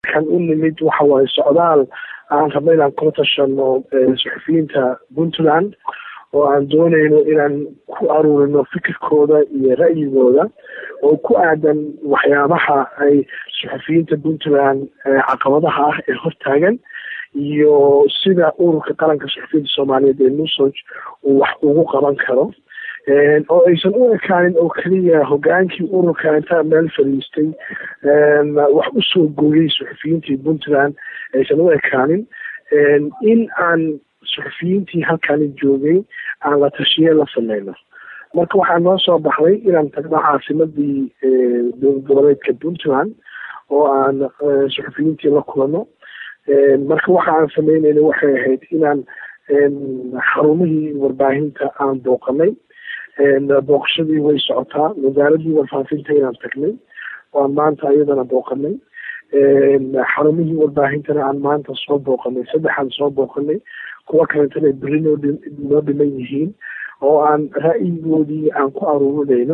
kan u nimid waxa waaye socdaal aan rabno inaan kula tashano suxufiyiinta puntland oo aan doonayno inaan ku aruurino fikirkooda iyo ra'yigooda oo ku aadan waxyaabaha ay suxufiyiinta puntland caqabadaha ah ee hortaagan iyo sida ururka qaranka suxufiyiinta soomaaliyeed ee nusoj uu wax ugu qaban karo oo aysan u ekaanin oo keliya hogaankii ururka intaa meel fadhiistay wax usoo gooyey suxufiyiintii puntland aysan u ekaanin in aan suxufiyiintii halkani joogay aan la tashiye la sameyno marka waxaa noo soo baxday inaan tagno caasimadii dowlad goboleedka puntland oo aan suxufiyiintii la kulano marka waxa aan sameyneyna waxay ahayd inaan xarumihii warbaahinta aan booqanay booqashadii way socotaa wasaaradii warfaafinta inaan tagnay oo aan maanta iyadana booqanay xarumihii warbaahintana aan maanta soo booqanay saddexaan soo booqanay kuwa kalentana beri noo noo dhiman yihiin oo aan ra'yigoodii aan ku aruurinayno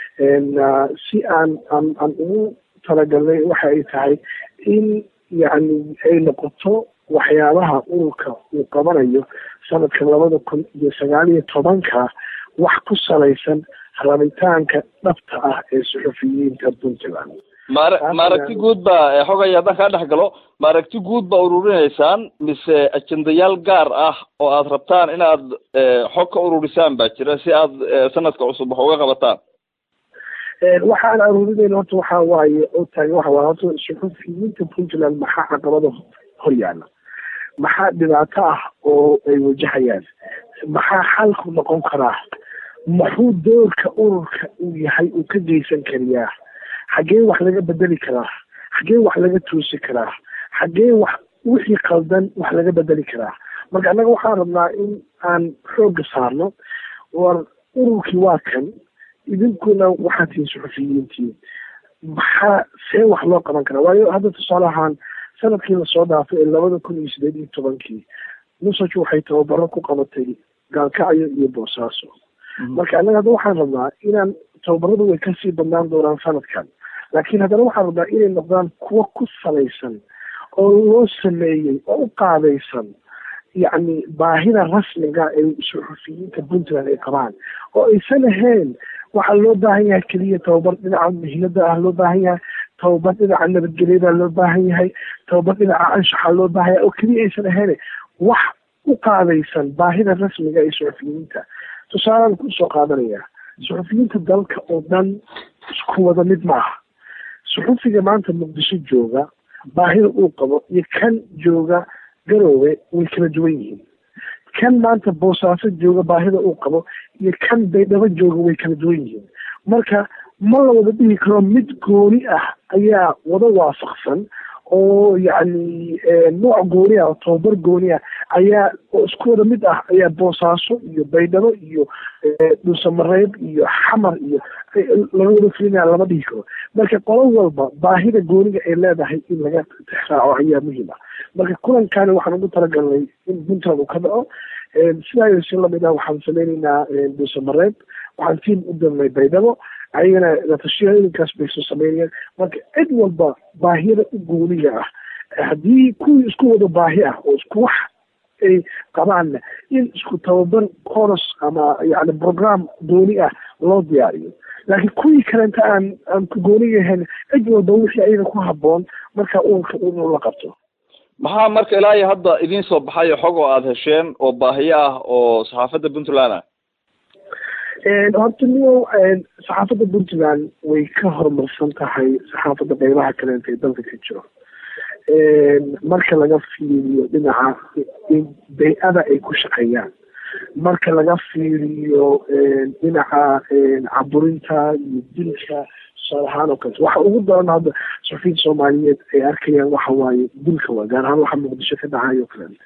si aan aan aan ugu talagalnay waxa ay tahay in yacni ay noqoto waxyaabaha ururka uu qabanayo sanadka labada kun iyo sagaal iyo tobanka wax ku salaysan rabitaanka dhabta ah ee suxufiyiinta puntland maara maaragti guud baa xogay haddaan kaa dhex galo maaragti guud baa ururinaysaan mise ajendayaal gaar ah oo aad rabtaan inaad xog ka ururisaan baa jira si aad sanadka cusub wax uga qabataan waxaan aruurinayna horta waxa waaye oo taagan waxa waaye horta suxufiyiinta puntland maxaa caqabada hor yaala maxaa dhibaato ah oo ay wajahayaan maxaa xalku noqon karaa muxuu doorka ururka uu yahay uu ka geysan kariyaa xaggee wax laga bedeli karaa xaggee wax laga toosi karaa xaggee wax wixii qaldan wax laga bedeli karaa marka annaga waxaan rabnaa in aan xoogga saarno war ururkii waa kan idinkuna waxaad tihiin suxufiyiintii maxaa see wax loo qaban karaa waayo hadda tusaale ahaan sanadkii lasoo dhaafay ee labada kun iyo sideed iyo tobankii nusaj waxay tababaro ku qabatay gaalkacyo iyo boosaaso marka annaga hadda waxaan rabnaa inaan tababaradu way kasii badnaan doonaan sanadkan laakiin haddana waxaan rabnaa inay noqdaan kuwo ku salaysan oo loo sameeyey oo u qaadaysan yacni baahida rasmiga ee suxufiyiinta puntland ay qabaan oo aysan ahayn waxaa loo baahan yahay keliya tababar dhinaca mihnada ah loo baahan yahay tababar dhinaca nabadgelyada loo baahan yahay tababar dhinaca anshaxa loo baahan yahay oo keliya aysan ahayn wax u qaadaysan baahida rasmiga ee suxufiyiinta tusaalaan kusoo qaadanaya suxufiyiinta dalka oo dhan isku wada mid maaha suxufiga maanta muqdisho jooga baahida uu qabo iyo kan jooga garoowe way kala duwan yihiin kan maanta boosaaso jooga baahida uu qabo iyo kan baydhabo jooga way kala duwan yihiin marka ma la wada dhihi karo mid gooni ah ayaa wada waafaqsan oo yacni nooc gooni ah oo tababar gooni ah ayaa oo isku wada mid ah ayaa boosaaso iyo baydhabo iyo dhuusamareeb iyo xamar iyo laga wada filinaya lama dhihi karo marka qolo walba baahida gooniga ay leedahay in laga tixraaco ayaa muhiim ah marka kulankani waxaan ugu talagalnay in puntland uu ka dhaco sidaa si lamid ah waxaan sameyneynaa dhuusamareeb waxaan tiim u dirnay baydhabo ayagana latashiya ilinkaas bay soo sameynayaan marka cid walba baahiyada u gooniga ah haddii kuwii isku wada baahi ah oo isku wax ay qabaanna in isku tababar coros ama yani program gooni ah loo diyaariyo laakiin kuwii kalenta aan aan ku gooniga ahayn cid walba wixii ayaga ku haboon marka ururka inuu la qabto maxaa marka ilaa iyo hadda idiin soo baxayo xog oo aada hesheen oo baahiyo ah oo saxaafadda puntland ah horta niyow saxaafadda puntland way ka horumarsan tahay saxaafadda qeybaha kaleenta ee dalka ka jiro marka laga fiiriyo dhinaca bay-ada ay ku shaqeeyaan marka laga fiiriyo dhinaca caburinta iyo dilka tusaale ahaan oo kaleto waxa ugu daran hadda suxufiyiinta soomaaliyeed ay arkayaan waxa waaye dilka waa gaar ahaan waxa muqdisho ka dhacayo o kaleeta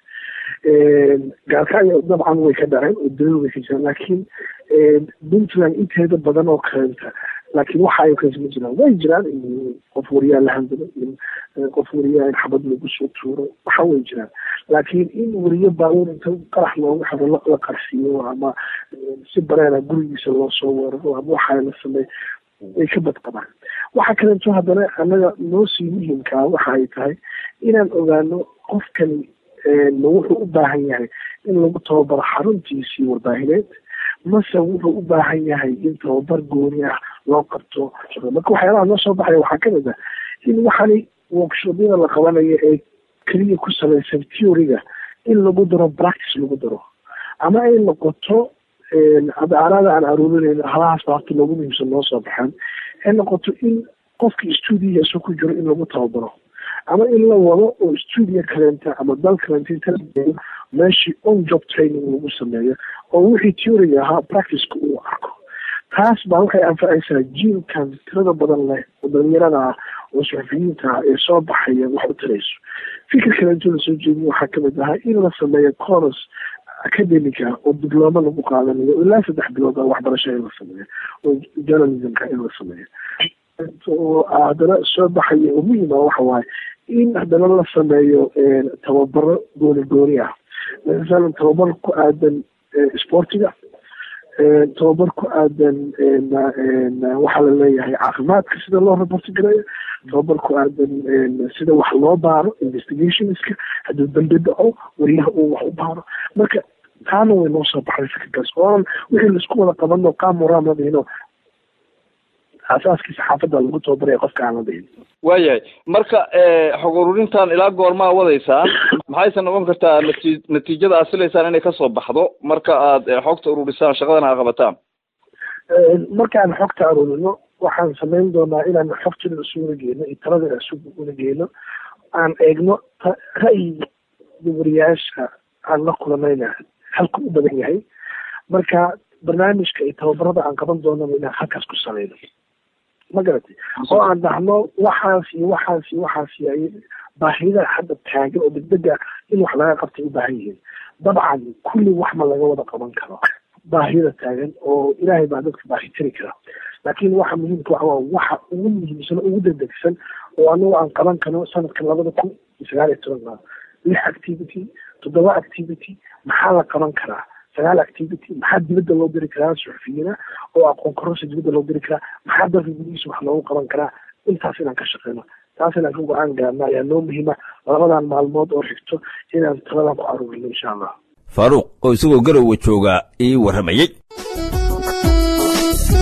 gaalkacyo dabcan way ka dhaceen oo dilal way ka jiraan laakiin puntland inteeda badan oo kaleenta laakiin waxa ay kaleeta ma jiraan way jiraan in qof wariyaa la handalo in qof wariyaa in xabad lagu soo tuuro waxa way jiraan laakiin in wariyo baabuur inta qarax loogu xiro la qarsiiyo ama si bareera gurigiisa loo soo weeraro ama waxa la sameey way ka badqabaan waxa kaleeto haddana annaga noo sii muhiimkaa waxa ay tahay inaan ogaano qofkani wuxuu u baahan yahay in lagu tababaro xaruntiisii warbaahineed mase wuxuu u baahan yahay in tababar gooni ah loo qabto marka waxyaalaha noo soo baxaya waxaa kamid ah in waxani workshobyada la qabanayo ee keliya ku salaysan theoryga in lagu daro practice lagu daro ama ay noqoto adaarada aan aruurinayno halahaas baa horta loogu muhiimsan noo soo baxaan ay noqoto in qofkii stuudiyasu ku jiro in lagu tababaro ama in la wado oo stuudiyo kaleenta ama dal kaleenta inta lageeyo meeshii on job training lagu sameeyo oo wixii theoryga ahaa practiceka uu arko taas baa waxay anfacaysaa jiilkan tirada badan leh oo dhalinyarada ah oo suxufiyiinta ah ee soo baxaya wax u tarayso fikir kaleeto lasoo jeediyo waxaa kamid ahaa in la sameeyo coros academica oo diblooma lagu qaadanayo ilaa saddex bilood a waxbarasho in la sameeyo oo journalismka in la sameeyo oo haddana soo baxaya oo muhiim ah waxa waaye in haddana la sameeyo tababaro gooni gooni ah masalan tababar ku aadan sportiga tababar ku aadan waxaa la leeyahay caafimaadka sida loo raporti gareeyo tababar ku aadan sida wax loo baaro investigationska hadduu dambi dhaco wariyaha uu wax u baaro marka taana way noo soo baxday fikirkaas oonan wixii laisku wada qabano qaamuraam la dhihino asaaskii saxaafadda lagu tababaraya qofka aan la dhihin waayahay marka xog ururintan ilaa goormaa wadaysaan maxayse noqon kartaa nati natiijada aad filaysaan inay kasoo baxdo marka aad xogta ururisaan shaqadan aad qabataan markaan xogta arurino waxaan samayn doonaa inaan xogtida isugula geyno iyo taladina isugula geyno aan eegno ra'yiga wariyaasha aan la kulanayna halku u badan yahay marka barnaamijka iyo tababarada aan qaban doonana inaan halkaas ku salayno ma garatay oo aan dhahno waxaas iyo waxaas iyo waxaas ay baahida hadda taagan oo degdega in wax laga qabtay u baahan yihiin dabcan kulli wax ma laga wada qaban karo baahida taagan oo ilaahay baa dadka baahi tiri kara laakiin waxa muhiimka waxa waa waxa ugu muhiimsan ugu degdegsan oo anagu aan qaban karno sanadkan labada kun iyo sagaal iyo tobanka lix activity toddoba activity maxaa la qaban karaa sagaal activity maxaa dibadda loo diri karaa suxufiyiina oo aqoon kororsi dibadda loo diri karaa maxaa dalka gudihiisa wax loogu qaban karaa intaas inaan ka shaqeyno taas inaan ka go-aan gaarno ayaa noo muhiima labadan maalmood oo xigto inaan taladan ku aruurino insha allah faaruuq oo isagoo garowa jooga ii warramayey